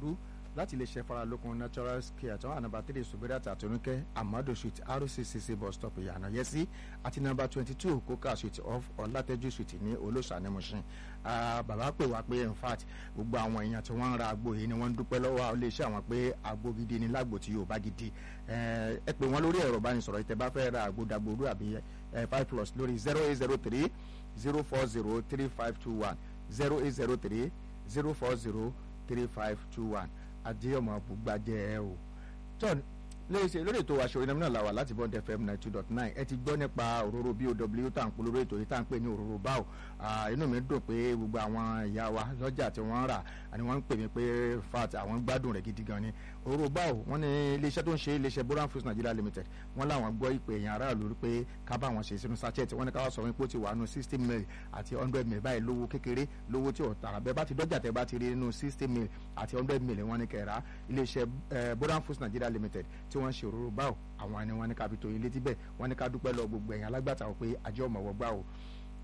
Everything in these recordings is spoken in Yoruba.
dàgbòrú láti lè ṣe faralókun natural care tí wọ́n wà nàmbà three subirat àtúnúkẹ́ amadu street rccc bus stop ìyànà yẹsí àti nàmbà twenty two coca street off ọ̀làtẹ́jú street ní olóṣànímọ̀ṣin bàbá pè wá pé in fact gbogbo àwọn èèyàn tí wọ́n ń ra àgbo yìí ni wọ́n ń dúpẹ́ lọ́wọ́ iléeṣẹ́ àwọn pé àgbo gidi ni lágbo tí yóò bá gidi ẹ pè wọ́n lórí ẹ̀rọ ìbánisọ̀rọ̀ ìtẹ́ bá fẹ́ ra àgbo dàgbòrú àbí five plus lórí zero eight zero three zero four zero three five two one zero eight zero three zero four zero three five two one adéyọmọ bùgbàjẹ ẹ o john léṣe lórí ètò aṣọ ìnáwó náà la wà láti bond fm ninety two dot nine ẹ ti gbọ́ nípa òróró bow tá à ń polówó ètò yìí tá à ń pè ní òróró báwò inú mi dùn pé gbogbo àwọn ìyá wa lọ́jà tí wọ́n ń rà ni wọ́n ń pè mí pé fat àwọn gbádùn rẹ̀ gidi gan ni òróró báwò wọ́n ní iléeṣẹ́ tó ń ṣe iléeṣẹ́ boran foods nigeria limited wọ́n láwọn gbọ́ ìpè èèyàn aráàlú pé ká bá wọn ṣe sínú sachet wọ́n ní ká wá sọ wípé ó ti wà nù sixty mil àti hundred mil báyìí lówó kékeré lówó tí ò tà bẹ́ẹ̀ bá ti dọ́jà tẹ́ bá ti rí nínú sixty mil àti hundred mil wọ́n ní kẹ́ra iléeṣẹ́ boran foods nigeria limited tí wọ́n ṣe òróró báwò àwọn ni wọ́n ní ká fi tó yín létí bẹ́ẹ̀ wọ́n ní ká dúpẹ́ lọ gbogbo ẹ̀yìn alágbàtà pé àjọ ọmọwọ́ gbà o.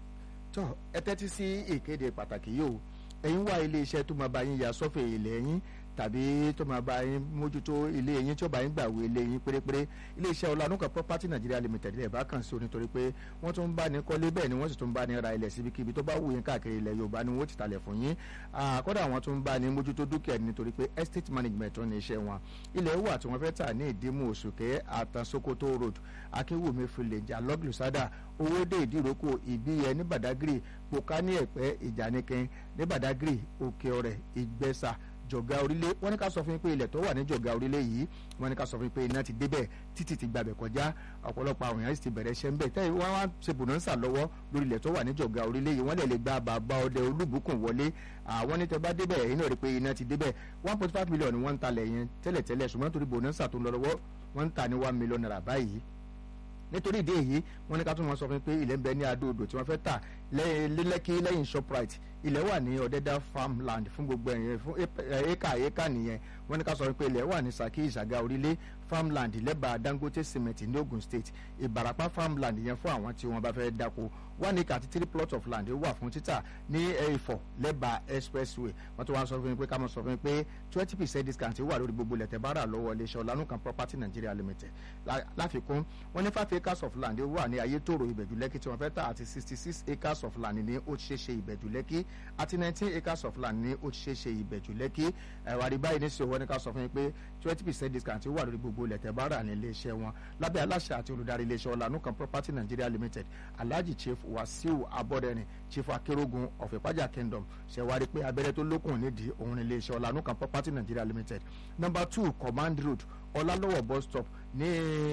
tó ẹ tẹ́tí sí ìkéde pàtàkì yìí o ẹ̀yin wá iléeṣẹ́ tó máa bá yín ya sọ́fẹ̀ ilẹ̀ yín tàbí tó máa bá yín mójútó ilé yín tí ó bá yín gbàwé ilé yín pérépéré iléeṣẹ́ ọlọ́nùkà property nigeria limited ilẹ̀ bá kàn sí o nítorí pé wọ́n tún ń bá ní kọ́lé bẹ́ẹ̀ ni wọ́n sì tún ń bá ní ra ilẹ̀ síbikíbi tó bá wù yín káàkiri ilẹ̀ yorùbá ni wọ́n ti talẹ̀ fún yín kódà wọ́n tún ń bá ní mójútó dúkìá nítorí pé estate management tó ní iṣẹ́ wọn ilẹ̀ wà tí wọ́n fẹ́ tà ní ìdímù òṣùkẹ́ àtàn sokoto road akéwùmí village alọ́gùsádà owóde ìdíròkò ìbíyẹ ní badagry pòkání ẹ̀pẹ́ ìjànìkẹ́ ní badagry òkè ọ̀rẹ́ ìgbẹ́sà jọ̀gá orílẹ̀ wọ́n ní ká sọ fún yín pé ilẹ̀ tó wà ní jọ̀gá orílẹ̀ yìí wọ́n ní ká sọ fún yín pé iná ti débẹ̀ títì ti gbàbẹ̀ kọjá ọ̀pọ̀lọpọ̀ àwọn èèyàn sì ti bẹ̀rẹ̀ ṣẹ́ ń bẹ̀ tẹ́yìn wọ́n wá ṣe bùnọ́nsà lọ́wọ́ lórí ilẹ̀ tó wà ní jọ̀gá orílẹ̀ yìí wọ́n lè lè gba bàbá ọdẹ olúbùkún wọlé àwọn ní tẹ bá débẹ̀ ẹ̀yin náà rí pé iná ti débẹ̀ one point five million ni wọ́n ń talẹ̀ yẹn tẹ́lẹ̀tẹ́lẹ̀ ṣùgbọ́n torí bùnọ́nsà tó ń lọ lọ́wọ́ wọ́n ń ta ní one million naira báyìí nítorí ìdí èyí wọ́n ní ká tún wọn sọ fún mi pé ilẹ̀ ń bẹ ní adóodò tí wọ́n fẹ́ tà lẹ́lẹ́kí lẹ́yìn shoprite ilẹ̀ wà ní ọ̀dẹ́dá farmland fún gbogbo ẹ̀yẹn fún éka éka nìyẹn wọ́n ní ká sọ fún mi pé ilẹ̀ wà ní saki ìṣàgà orílẹ̀ farmland lẹ́bàá dangote cement ní ogun state ìbàràpá farmland yẹn fún àwọn tí wọ́n bá fẹ́ dáko one acre àti three plots of land wà fún títà ní ẹ̀fọ́ lẹ́bàá expressway wọ́n tún wá sọ fún mi pé ká mọ̀ sọ fún mi pé twenty percent discount wà lórí gbogbo ilẹ̀ tẹ́ bá rà lọ́wọ́ iléeṣẹ́ ọ̀lànúkan property nigeria limited láfikún wọ́n ní five acres of land wà ní ayétòrò ìbẹ̀jú lẹ́kì tí wọ́n fẹ́ tà àti sixty six acres of land ní òṣìṣẹ́ ìbẹ̀jú lẹ́kì àti nineteen acres of land ní òṣìṣẹ́ ìbẹ̀jú lẹ́kì ẹ̀wàrí báyìí ní sèwọ́n ní ká sọ fún yín pé twenty percent discount wà lórí gbogbo ilẹ̀ tẹ́ bá rà ní iléeṣẹ́ wọn lábẹ́ aláṣẹ àti olùdarí iléeṣẹ́ ọ̀lànúkan property nigeria limited alhaji chief wasiu abọ́dẹ̀rin chief akerogun of ìpájà kingdom ṣẹ̀wárí pé abẹ́rẹ́ tó lókun nídìí òun ní iléeṣẹ́ ọ̀lànúkan property nigeria limited number two command road ọlálọ́wọ̀ bus stop ní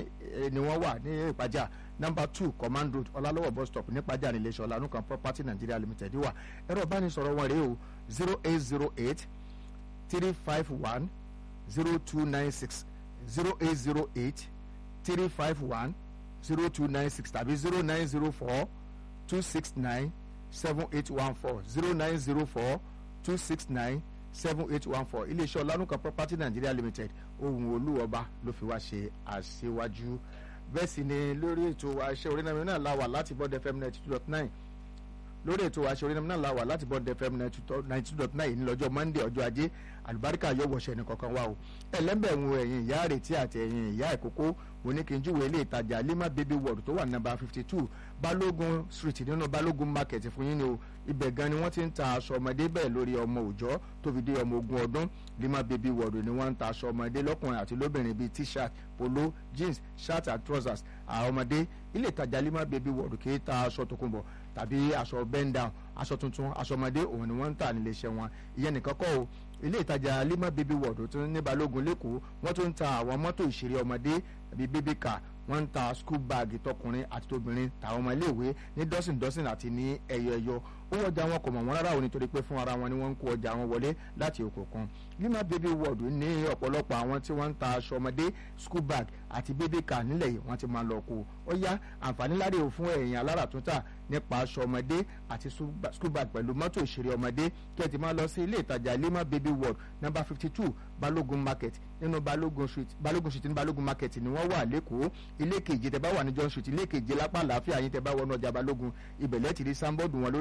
ni wọ́n wà ní ìpájà number two command road ọlálọ́wọ̀ bus stop ní ìpájà ní iléeṣẹ́ ọ̀lànúkan property nigeria limited wà ẹ̀rọ ìbánisọ̀rọ̀ wọn rèé o zero eight zero eight three five one zero two nine six zero eight zero eight three five one zero two nine six tàbí zero nine zero four two six nine seven eight one four zero nine zero four two six nine seven eight one four iléeṣẹ́ ọ̀lànúkà property nigeria limited ohun olúwọba ló fi wá ṣe àṣewájú bẹ́ẹ̀ sì ni lórí ètò àṣẹ orílẹ̀-èdè náà la wà láti bọ́ọ̀dù fm ninety two dot nine lórí ètò àṣẹ orílẹ̀-èdè náà la wà láti bọ́ọ̀dù fm ninety two dot nine ní lọ́jọ́ monday ọjọ́ ajé àlùbáríkà yóò wọ̀ṣẹ̀ ní kankan wa o ẹlẹ́mbẹ̀rún ẹ̀yìn ìyá àrètí àti ẹ̀yìn ìyá ìkókó oníkinjúwe ilé ìtajà lima baby world tó wà nàbà fifty two balógun street nínú balógun market fún yín ni o ibẹ̀ gan ni wọ́n ti ń ta aṣọ ọmọdé bẹ́ẹ̀ lórí ọmọ òòjọ́ tó fi dé ọmọ ogún ọdún lima baby world ni wọ́n ń ta aṣọ ọmọdé lọ́kùnrin àti lóbìnrin bíi t-shirt polo jeans shirt and trousers àwọn ọmọdé ilé ìtajà lima baby world kì í ta aṣọ tòkunbọ̀ tàbí aṣọ bend down aṣọ tuntun aṣọ ọmọdé òun ni wọ́n ń tà nílé iṣẹ́ wọn ìyẹn nìkan kọ́ o ilé ìtajà lima baby world tó ní balógun lẹ́kọ̀ọ́ wọ́n tún ń ta àwọn mọ́tò ìṣeré ọmọdé bíi baby car wọ́n ń ta school bag tọkùnrin àti tóbìnrin tàwọn ọmọ iléèwé ní dọ́sìn dọ́sìn àti ní ẹyọ ẹyọ owó ọjà wọn kò mọ̀ wọ́n rárá o nítorí pé fún ara wọn ni wọ́n ń kó ọjà wọn wọlé láti òkùnkùn lima baby world ní ọ̀pọ̀lọpọ̀ àwọn tí wọ́n ń ta aṣọ ọmọdé school bag àti baby car nílẹ̀ yìí wọ́n ti máa lọ kó ó yá àǹfààní láre ò fún ẹ̀yìn aláràtúntà nípa aṣọ ọmọdé àti school bag pẹ̀lú mọ́tò ìṣeré ọmọdé kí ẹ ti máa lọ sí ilé ìtajà lima baby world number fifty two balógun market nínú balógun street balógun street ní balógun market ni wọ́n wà lẹ́kọ̀ọ́ ilé kejì tẹ́ bá wà ní john street ilé kejì lápá àlàáfíà yín tẹ́ bá wọnú ọjà balógun ibẹ̀lẹ́ ti rí sáńbọ́ọ̀dù wọn lórí òkè téńté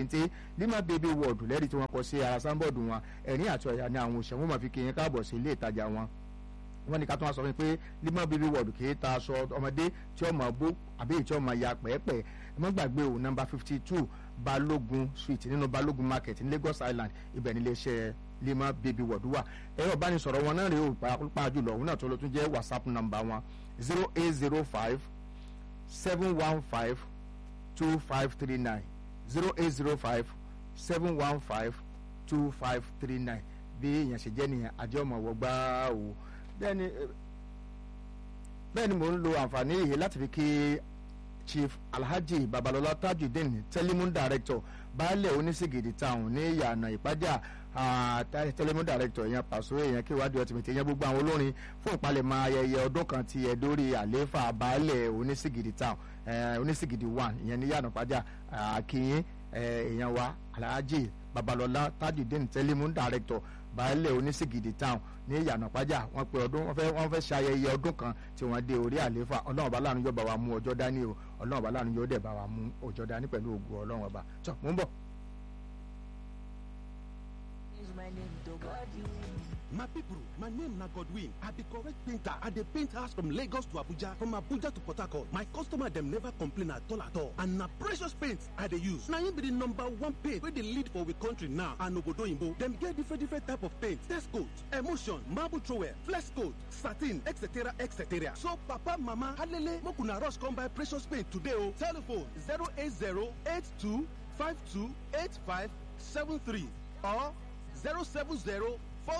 téńté lima baby world lẹ́rìí tí wọ́n kọ sí ara sáńbọ̀dù wọn ẹ̀rín àti ọ̀yà ni àwọn òṣèwọ́n máa fi kí yín káàbọ̀ sí ilé ìtajà wọn wọ́n ní ká tó wá sọ fún mi pé lima baby world kì í ta aṣọ ọmọdé tí ó máa bó àbí èyí tí ó máa ya pẹ́ẹ́pẹ́ ẹ má gbàgbé o nọ́mbà fifty two balógun street nínú balógun market ní lagos island ibẹ̀ nílé iṣẹ́ lima baby world wà ẹ̀rọ ìbánisọ̀rọ̀ wọn náà rèé o pàápàá jùlọ òun náà tó lọ tún jẹ́ whatsapp number wọn zero eight zero five seven one five two five three nine zero eight zero five seven one five two five three nine bí èèyàn ṣe jẹ́ nìyẹn àjọ ọmọ wọ gbáà o bẹ́ẹ̀ ni bẹ́ẹ̀ ni mò ń lo àǹfààní yìí láti fi kí chief alhaji babalọla tajudeen telemun director baálẹ̀ onísìgìdì town ní ìyànà ìpájà telemun director èèyàn pàṣẹ èèyàn kí ìwádìí ọtí mi ti èèyàn gbogbo àwọn olórin fún ìpalẹ̀mọ́ ayẹyẹ ọdún kan ti ẹ̀ dórí àlééfà baálẹ̀ onísìgìdì town onísìgìdì one ìyẹn ní ìyànà ìpájà àkìyìn èèyàn wa alhaji babalọla tajudeen telemun director baálẹ̀ onísìgìdì town ní ìyànà pàjá wọn pe ọdún wọn fẹ́ wọn fẹ́ ṣe ayẹyẹ ọdún kan tí wọ́n dé orí àléfà ọlọ́run ọba láàánú yóò bá wa mú ọjọ́ dání o ọlọ́run ọba láàánú yóò dẹ̀ bá wa mú ọjọ́ dání pẹ̀lú ògùn ọlọ́run ọba tó mú bọ̀. My people, my name na Godwin. I be correct painter. I dey paint house from Lagos to Abuja, from Abuja to Port Harcourt. My customer dem never complain at all at all. And na precious paint I dey use. Na im be the number one paint wey dey lead for we country now and obodo oyinbo. Dem get different different type of paint. Test coat, emulsion, marble trowel, flex coat, satin, etc etc. So papa, mama, alele, make una rush come buy precious paint today o. Telephone 080 82 52 85 73 or 070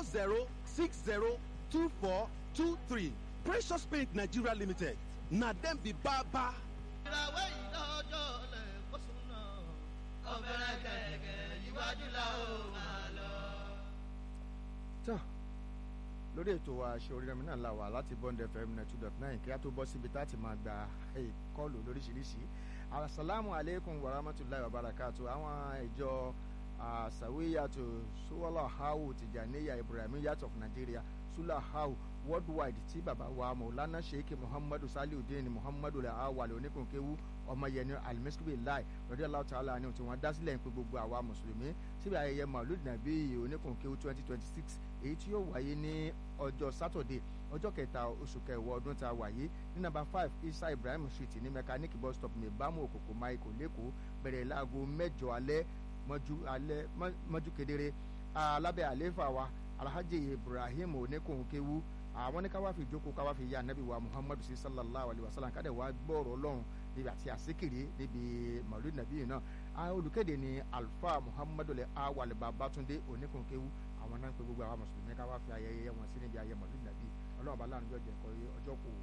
40602423 Precious Paint Nigeria Limited na dem be baba. ìràwé ìdánjọ́ lẹ̀ kó súná ọ̀bẹ̀rẹ̀ kẹ̀kẹ́ iwájú la ó máa lọ. tó lórí ètò wa ṣe orí rẹmi náà la wà láti bond fm net two dot nine kí a tó bọ́ síbi tá a ti máa gba kọ́ọ̀lù lóríṣiríṣi asalaamu aleykum wa rahmatulahi wa barakatu àwọn ìjọ sawiyatu suwala hawu tijaniya ibrahimiyat of nigeria sula hawu worldwide tí baba wa maulana sheikh muhammadu saliudeen muhammadu awale oníkunkéwu ọmọyẹni alimisiri lai lọ́dí aláwọ̀ tààlà ni tí wọ́n dá sílẹ̀ ń pe gbogbo àwa mùsùlùmí síbi ayẹyẹ maulud nabi oníkunkéwu twenty twenty six èyí tí yóò wáyé ní ọjọ́ sátọ̀dé ọjọ́ kẹta oṣù kẹwàá ọdún tá a wáyé ní nàmbà five isa ibrahim street ní mechanic bus stop ní ìbámu òkòkò michael lẹ́kọ̀ọ́ bẹ̀rẹ̀ láago mẹ́jọ alẹ́ mọ́jú alẹ́ mọ́jú kedere alábẹ́ àléfà wa alhaji ibrahim oníkòókéwu àwọn ní ká wá fi ìjókòó ká wá fi ya anabi wa muhammadu sí sallallahu alayhi wa sallam ká dẹ̀ wá gbọ́ọ̀rọ̀ ọlọ́run níbi àti àsìkiri níbi maulid nabi yìí náà olùkéde ni alfa muhammadu lẹ awal babatunde oníkòókéwu àwọn náà ń pe gbogbo àwọn mùsùlùmí ká wá fi ayẹyẹ wọn sí níbi ayẹyẹ maulid nabi ọlọ́run bá láàrin jọjọ ẹ̀kọ́ ọjọ́ kù.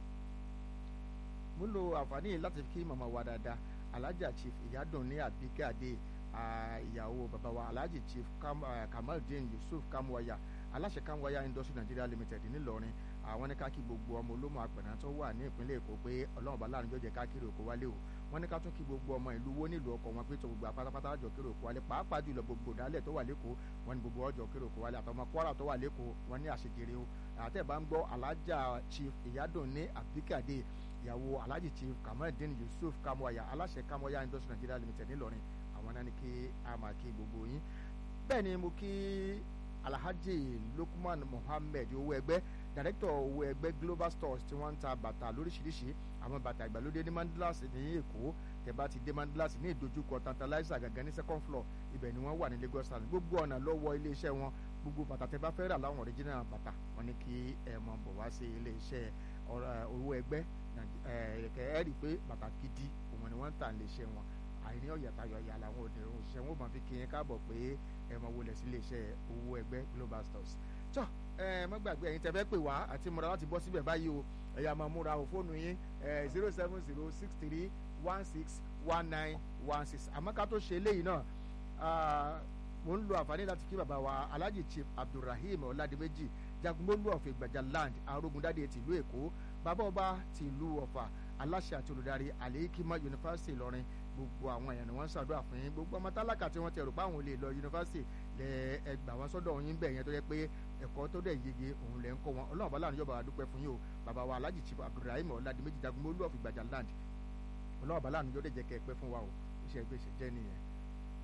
mo lo àǹfààní yìí láti kí màmá wa dáadáa alhaja chief ìyádùn ní àbíkẹ́ àdé ìyàwó bàbá wa alhaji chief Kam, uh, kamaldeen yusuf kamwaya aláṣẹ kamwaya industry nigeria limited ńìlọrin àwọn ní ká kí gbogbo ọmọ olómọ àpẹ̀nà tó wà ní ìpínlẹ̀ èkó pé ọlọ́run bá láàrin jọjẹ káàkiri òkú wálé o wọ́n ní ká tún kí gbogbo ọmọ ìlú wo nílùú ọkọ̀ wọn pé tó gbogbo apátápátá ọjọ́ kéré òkú wálé pàápàá jùlọ gbogbo ìdálẹ̀ tó wà lẹ́kọ̀ọ́ wọ́n ní gbogbo ọjọ́ kéré òkú wálé àtọmọ kwara tó wà lẹ́kọ̀ọ́ wọ́n ní àṣejèrè o àtẹ̀bá ń gbọ́ alájà chief ìyádùn ní àbíkàdé ìyàwó alhaji chief kamaldeen yusuf kamwaya aláṣẹ kamwaya industry nigeria limited ńìlọrin àwọn náà ní kí a máa kí gbogbo yín bẹ́ẹ̀ ni mo kí alhaji lukman mohammed owó ẹgbẹ́ director owó ẹgbẹ́ global stores tí wọ́n ń ta bàtà lóríṣiríṣi àwọn bàtà ìgbàlódé ní mandalas ní èkó tẹ̀bá ti dé mandalas ní ìdojúkọ tantalizer gangan ní second floor ibẹ̀ ni wọ́n wà ní lagos island gbogbo ọ̀nà lọ́wọ́ iléeṣẹ́ wọn gbogbo bàtà tẹ́ bá fẹ́ rà láwọn original bàtà wọn ní kí ẹ mọ̀ bọ̀ wá sí iléeṣẹ́ owó ẹgbẹ́ ẹ rí i pé bàtà gidi òun ni wọ́n ń tà iléeṣẹ́ wọn àìní ọ̀yàtayọ̀ ìyá làwọn òdìrún òṣìṣẹ́ wọn máa fi kí yẹn káàbọ̀ pé ẹ mọ wọlé sí iléeṣẹ́ owó ẹgbẹ́ global stores. tó ẹ má gbàgbé ẹ̀yin tẹ́ fẹ́ pè wá àti múra láti bọ́ síbẹ̀ báyìí o ẹ̀yà máa múra o fóònù yín zero seven zero six three one six one nine one six àmọ́ ká tó ṣe eléyìí náà mo ń lo àǹfààní láti kí bàbá wa alhaji chief abdulrahim ọ̀làdìmẹ́jì jagunmólú ọ̀fẹ́ ìgbàjà land arógundádé tìlú èkó bàbá ọba tìlú ọ̀fà aláṣẹ àti olùdarí àlèkímọ yunifásitì ìlọrin gbogbo àwọn èèyàn ni wọ́n ń ṣàdúrà fún yín gbogbo ọmọ tálákà tí wọ́n ti rò pé àwọn ò lè lọ yunifásitì lẹ ẹgbà wọn sọ́dọ̀ yín bẹ̀ yẹn tó yẹ pé ẹ̀kọ́ tó dẹ̀ yege òun lẹ̀ ń kọ́ wọn ọlọ́run bá láàrin yóò bá wa dúpẹ́ fún yín o bàbá wa alhaji chief abdulrahim ọ̀làdìmẹ́jì jagunmólú ọ̀fẹ́ ìgbàjà land ọlọ́run bá láàrin yóò dẹ̀ jẹ́ kẹ́ ẹ pẹ́ fún wa o iṣẹ́ ìgbésẹ̀ jẹ́ nìyẹn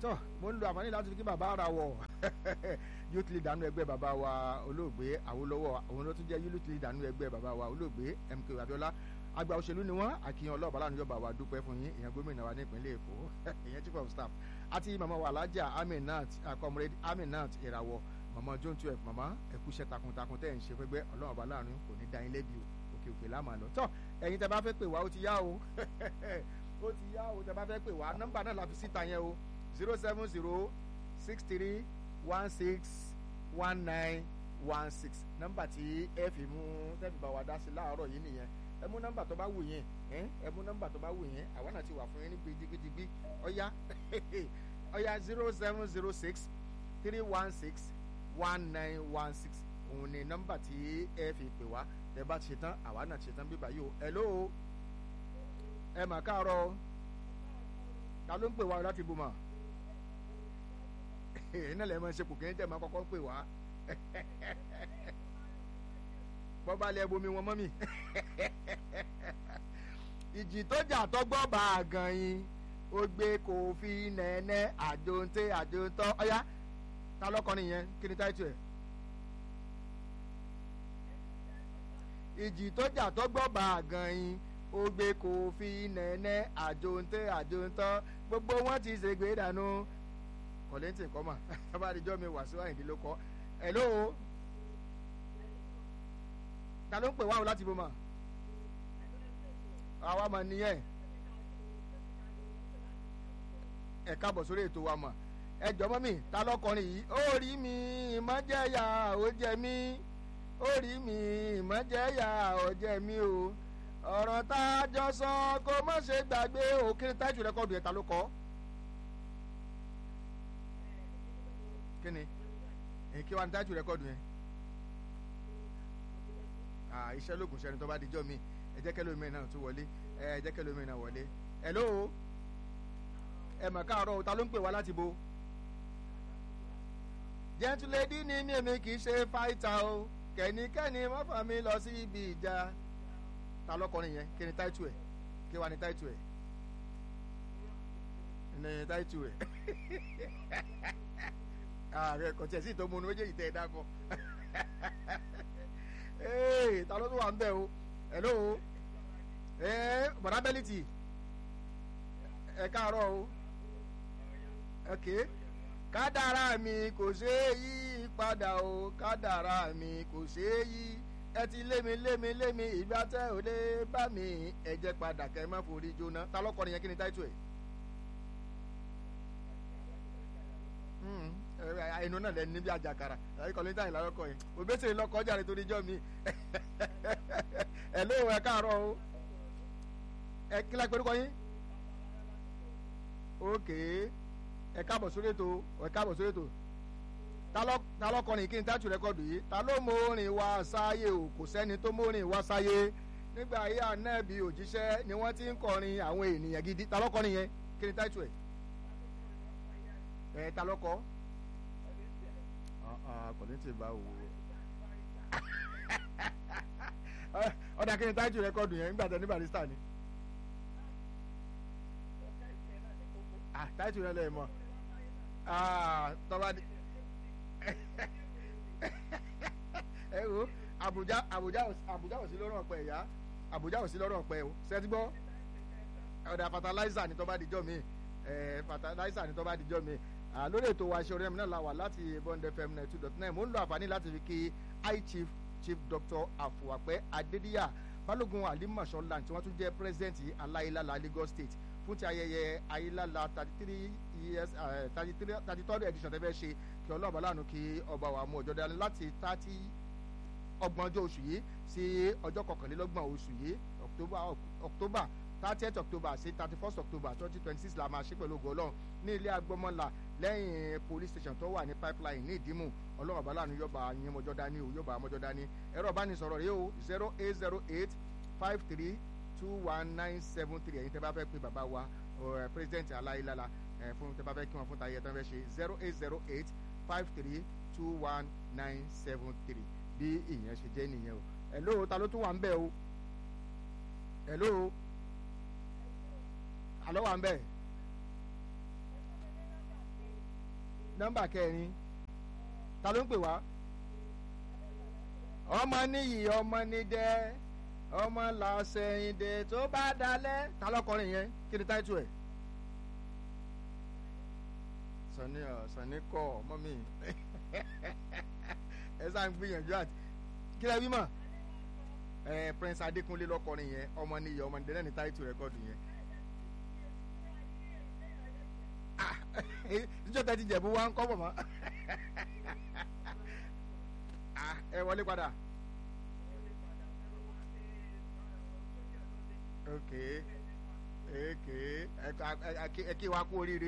tọ́ mo ń lo àǹfààní láti fi kí bàbá ara wọ̀ youth leader nínú ẹgbẹ́ bàbá wa olóògbé Awólọ́wọ̀ àwọn ló tún jẹ́ youth leader nínú ẹgbẹ́ bàbá wa olóògbé MK Abiola àgbà òṣèlú ni wọ́n àkíyàn ọlọ́ọ̀bá láàánú yọba wa dúpẹ́ fún yín ìyẹn gómìnà wa ní ìpínlẹ̀ Èkó ìyẹn chief of staff àti màmá wa alájà Aminat comrade Aminat Ìràwọ̀ màmá John twelve màmá ẹ̀kúṣẹ́ takuntakun tẹ́ ẹ̀ ń ṣe fẹ́gbẹ́ ọlọ́ọ̀bá láàánú kò ní dá yín lẹ́bi o òkè òkè láàmú àlọ́ tọ́ ẹ̀yin tẹ́ bá fẹ́ pè wá ó ti yá o ó ti yá o tẹ́ bá fẹ́ pè wá nọ́mbà náà la fi síta yẹn o zero seven zero six three one six one nine one six nọ́mbà tí ẹ fi mú tẹ́fì bá wa dá sí láàárọ̀ yìí nìyẹn ẹ mú nọ́mbà tó bá wù yín ẹ mú nọ́mbà tó bá wù yín àwa náà ti wà fún yín ní gidigidigbi ọ̀yá ọ̀yá zero seven zero six three one six one nine one six òun ni nọ́mbà tí ẹ fi pè wá tẹ bá ti ṣe tán àwa náà ti ṣe tán bíbá yìí o hello ẹ mà káàárọ̀ ta ló ń pè wá láti bùmọ̀ iná lẹ́ẹ̀ máa ń ṣe kò kí ní tẹ̀ máa kọ́kọ́ ń pè wá bọ́ba lẹ bomi wọn mọ́ mi ìjì tó jà tọ́gbọ́ bá a gan yín ó gbé kò fi nẹ́ẹ̀nẹ́ àjòǹtẹ́ àjòǹtọ́ ọ̀yá ta lọ́kọ́ nìyẹn kí ni táìtù ẹ̀. ìjì tó jà tọ́gbọ́ bá a gan yín ó gbé kò fi nẹ́ẹ̀nẹ́ àjòǹtẹ́ àjòǹtọ́ gbogbo wọn ti ṣègbè dànù kọ̀lẹ́ntì kọ́mà tábà àdìjọ́ mi wà sí wáyé ló kọ́ hello ta ló ń pè wá o láti bò mà àwa mà nìyẹn ẹ káàbọ̀ sórí ètò wa mà ẹ jọ̀mọ́ mi ta lọ́kọrin yìí ó rí mi ìmọ̀jẹ̀yà ó jẹ mí ó rí mi ìmọ̀jẹ̀yà ó jẹ mí o ọ̀rọ̀ tá a jọ sọ kó má ṣe gbàgbé òkè táìtù rẹ́kọ̀dù ẹ̀ ta ló kọ́ kí ni èyí kí wàá ní táìtù rẹ́kọ̀dù yẹn iṣẹ́ lóògùn sẹ́ni tó bá dijọ́ mi ẹ jẹ́ kẹ́lẹ́ omi náà tún wọlé ẹ jẹ́ kẹ́lẹ́ omi náà wọlé hello ẹ mọ̀ káàárọ̀ ta ló ń pè wá láti bo jẹ́ntúlẹ́dí ni mi èmi kì í ṣe fáìtà o kẹ́nikẹ́ni wọ́n fà mí lọ sí ibi ìjà ta lọ́kọrin yẹn kí ni táìtù ẹ̀ kí wàá ní táìtù ẹ̀ ní táìtù ẹ̀ ààrẹ kọ̀tí ẹ̀ sì tó múnú méjèèjì tẹ̀ ẹ̀ dákọ̀ ee ta ló tún wà ń bẹ̀ o hello ee bọ̀dá bẹ́lìtì ẹ káàárọ̀ o ok kádàrá mi kò ṣeé yí padà o kádàrá mi kò ṣeé yí ẹ ti lémi lémi lémi ìgbà tẹ ò lè bá mi ẹ jẹ́ padà kẹ́ ẹ má forí jóná ta ló kọ́ nìyẹn kí ni táìtù ẹ̀. ẹnu náà lẹni níbi àjàkàrà ẹ̀rí kọ́lé táyìn lárọ́kọ̀ yẹn òbẹ́sẹ̀ lọ́kọ̀ jáde torí jọ́ mi ẹ̀ ló ẹ káàárọ̀ o ẹ kílá pẹ̀lú kọ́ yín ok ẹ káàbọ̀ sórí ètò ẹ káàbọ̀ sórí ètò ta ló kọrin kí n tájú rẹ́kọ̀dù yìí ta ló mórin wá sáyé o kò sẹ́ni tó mórin wá sáyé nígbà ayé ànábì òjíṣẹ́ ni wọ́n ti ń kọrin àwọn ènìyàn gidi ta ló kọrin yẹn kí ni tájú ẹ̀ ẹ̀ ta ló kọ́ kò ní tí ì bá wò ó ọ̀dà kí ni tájú rẹ́kọ̀dù yẹn nígbà tẹ ní barista ni tájú rẹ lè mọ tọ́ba ni ẹ wo Àbújá Àbújá Àbújá ò sí lọ́rùn ọ̀pẹ ìyá Àbújá ò sí lọ́rùn ọ̀pẹ o ṣẹ́tí gbọ́ ọ̀dà fertilizer ni tọ́ba dijọ́ mi fertilizer ni tọ́ba dijọ́ mi lórí ètò wa ṣe orí ẹ̀mí náà la wà láti bond fm nine two dot nine mo ń lo àǹfààní láti fi kí high chief chief doctor afuwapẹ adediya balógun alimasọ land tí wọ́n tún jẹ́ president aláìlála lagos state fún ti ayẹyẹ ayélujára thirty three years thirty three thirty third edition tẹ́fẹ́ ṣe kí ọlọ́ọ̀bá lánàá kí ọba wa mú ọjọ́ dání láti thirty ọgbọ̀njọ́ oṣù yìí sí ọjọ́ kọkànlélọ́gbọ̀n oṣù yìí october october thirtieth october sí thirty first october twenty twenty six la máa ṣe pẹ̀lú ògo ọlọ́run ní ilé agbọ́mọ́là lẹ́yìn police station tó wà ní pipeline ní ìdímù ọlọ́run ọba lánàá yọba yín mọ́jọ́ dání o yọba mọ́jọ́ dání ẹ̀rọ ìbánisọ̀rọ̀ rèé o zero eight zero eight five three two one nine seven three ẹ̀yin tẹ́ bá fẹ́ pé bàbá wa president aláìlála fún tẹ́ bá fẹ́ kí wọ́n fún tayé tẹ́ fẹ́ ṣe zero eight zero eight five three two one nine seven three bí ìyẹn ṣe jẹ́ nìyẹn o hello ta ló tún wà ń bẹ̀ o hello àlọ́ wà ń bẹ̀ nọ́mbà kẹrin ta ló ń pè wá ọmọ níyì ọmọ nídẹ ọmọ làṣẹyìndẹ tó bá dalẹ̀ ta lọkọrin yẹn kí ni táìtù ẹ̀ sani ọ sani kọ ọmọ mi ẹ sá ń gbìyànjú àti kí lẹ bí mọ ẹ prince adékúnlé lọkọrin yẹn ọmọ níyì ọmọ nídẹ náà ní táìtù rẹkọọdù yẹn níjọ́ tẹ́ ti jẹ̀bú wa ń kọ́ bọ̀ mọ́ ẹ wọlé padà. ok ok ẹ kí wa kú oríire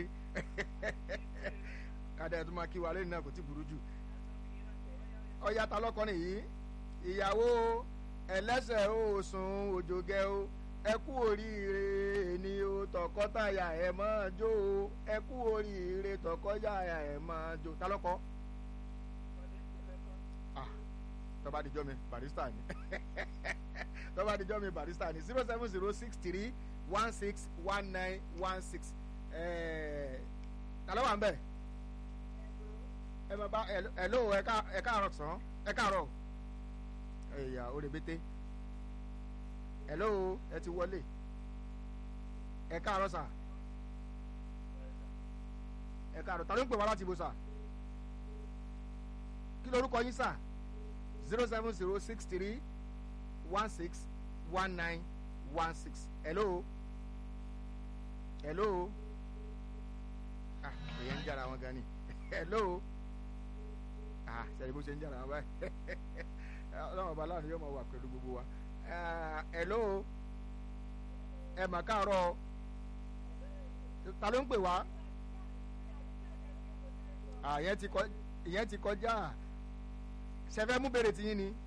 kàdé ẹ tún máa kí wa lẹ́yìn náà kò tí burú jù ọ̀yà ta lọ́kọ́rin yìí ìyàwó ẹlẹ́sẹ̀ òsùn òjògẹ́ o ẹ kú oríire ni o tọkọtaya ẹ máa jó o ẹ kú oríire tọkọtaya ẹ máa jó ta lọ́kọ́ tọ́ba àdìjọ́ mi barista ni tọ́ba àdìjọ́ mi barista ni zero seven zero six three one six one nine one six ta ló wà ń bẹ̀ ẹ máa bá ẹ ló ẹ káàárọ̀ sàn ẹ káàárọ̀ ẹ̀yà òrèbété hello ẹ ti wọlé ẹ káàárọ̀ sà ẹ káàárọ̀ ta ló ń pè wá láti ibo sà kí lorúkọ yín sà zero seven zero six three one six one nine one six hello hello ah èyàn ń jára wọn gan ni hello ah sẹ́ni bó ṣe ń jára wọn báyìí ọlọ́run ọba aláàánú yóò máa wà pẹ̀lú gbogbo wa hello ẹ mà káàárọ̀ ta ló ń pè wá ìyẹn ti kọjá ṣẹfẹ́ mú bèrè tiyín ni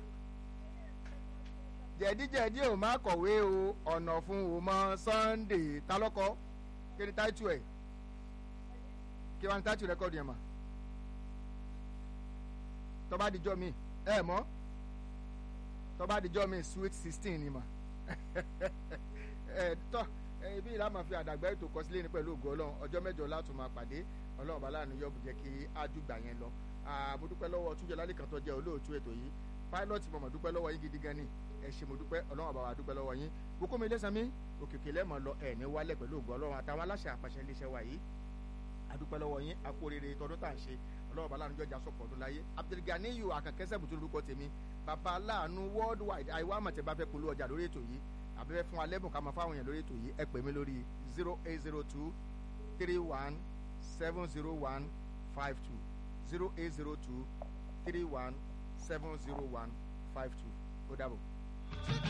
jẹ̀díjẹ̀dí ò má kọ̀wé o ọ̀nà fún o mọ Sunday ta lọ́kọ́ kí ni táìtù ẹ̀ kí wọ́n ní táìtù rẹ́kọ̀dù yẹn mà tọ́ba àdìjọ́ mi ẹ̀ mọ́ tọ́ba àdìjọ́ mi sweet sixteen ni mà ẹ̀ tọ́ ibi ìlà máa fi àdàgbà ètò kọsílẹ̀ ní pẹ̀lú ògo ọlọ́run ọjọ́ mẹ́jọ látún máa pàdé ọlọ́run bá láàánú yọ jẹ́ kí ájúgbà yẹn lọ mo dúpẹ́ lọ́wọ́ túnjẹ lálẹ́ kan tó jẹ́ olóòtú ètò yìí pilot mo mọ̀ dúpẹ́ lọ́wọ́ yín gidi gan ni ẹ ṣé mo dúpẹ́ ọlọ́run bá wa dúpẹ́ lọ́wọ́ yín gbogbo mi lẹ́sàn-án mi òkèké lẹ́mọ̀ lọ ẹ̀ ní wálẹ̀ pẹ̀lú ògo ọlọ́run àtàwọn aláṣẹ àpàṣẹ iléeṣẹ́ wa yìí adúpẹ́ lọ́wọ́ yín akó rere tọdún tá à ń ṣe ọlọ́run bá láàánú jọjà sọ̀pọ̀ ọdún láyé abdulganiyu akànkẹ́sẹ̀ bùtú lórúkọ tèmi bàbá láàánú worldwide àìwá àmọ̀tẹ́ bá fẹ́ polú ọjà lórí ètò yìí àbẹ́fẹ́ fún alẹ́bùn ká máa fáwọn èèyàn lórí ètò yìí ẹ pè mí lórí zero eight zero two three one seven zero one five two zero eight zero two three one seven zero one five two ó dàbọ̀.